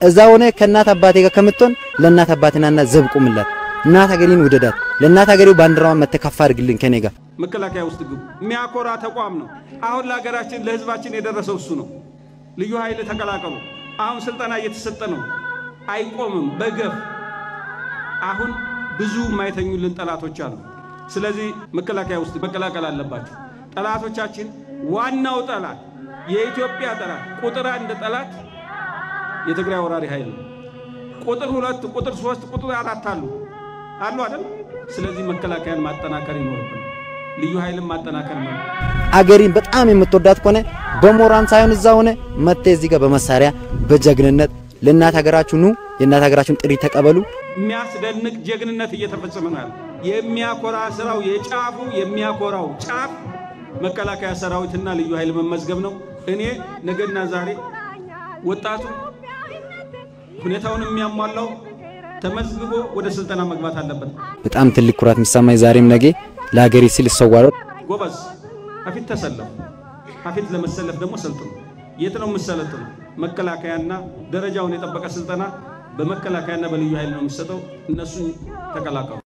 እዛ ሆነ ከእናት አባቴ ጋር ከምትሆን ለእናት አባቴናና ዘብ ቁምላት፣ እናት ሀገሬን ውደዳት፣ ለእናት ሀገሬው ባንዲራዋን መተካፋ አድርግልን ከኔ ጋር መከላከያ ውስጥ ግቡ። የሚያኮራ ተቋም ነው። አሁን ለሀገራችን ለህዝባችን የደረሰው እሱ ነው። ልዩ ኃይል ተቀላቀሉ። አሁን ስልጠና እየተሰጠ ነው። አይቆምም በገፍ አሁን ብዙ የማይተኙልን ጠላቶች አሉ። ስለዚህ መከላከያ ውስጥ መቀላቀል አለባቸው። ጠላቶቻችን ዋናው ጠላት የኢትዮጵያ ጠላት ቁጥር አንድ ጠላት የትግራይ ወራሪ ኃይል ነው። ቁጥር ሁለት፣ ቁጥር ሶስት፣ ቁጥር አራት አሉ አሉ አይደል? ስለዚህ መከላከያን ማጠናከር ይኖርብን፣ ልዩ ኃይልን ማጠናከር ነው። አገሪን በጣም የምትወዳት ከሆነ በሞራን ሳይሆን እዛ ሆነ መጥተ እዚህ ጋር በመሳሪያ በጀግንነት ለእናት ሀገራችሁ ኑ፣ የእናት ሀገራችሁን ጥሪ ተቀበሉ። የሚያስደንቅ ጀግንነት እየተፈጸመ ነው ያለ የሚያኮራ ስራው የጫፉ የሚያኮራው ጫፍ መከላከያ ሰራዊትና ልዩ ኃይል መመዝገብ ነው። እኔ ነገና ዛሬ ወጣቱ ሁኔታውን የሚያሟላው ተመዝግቦ ወደ ስልጠና መግባት አለበት። በጣም ትልቅ ኩራት የሚሰማኝ ዛሬም ነገ ለሀገሬ ስል እሰዋለሁ። ጎበዝ አፊት ተሰለፉ። አፊት ለመሰለፍ ደግሞ ሰልጥኑ። የት ነው የምሰለጥኑ? መከላከያና ደረጃውን የጠበቀ ስልጠና በመከላከያና በልዩ ኃይል ነው የሚሰጠው። እነሱን ተቀላቀሉ።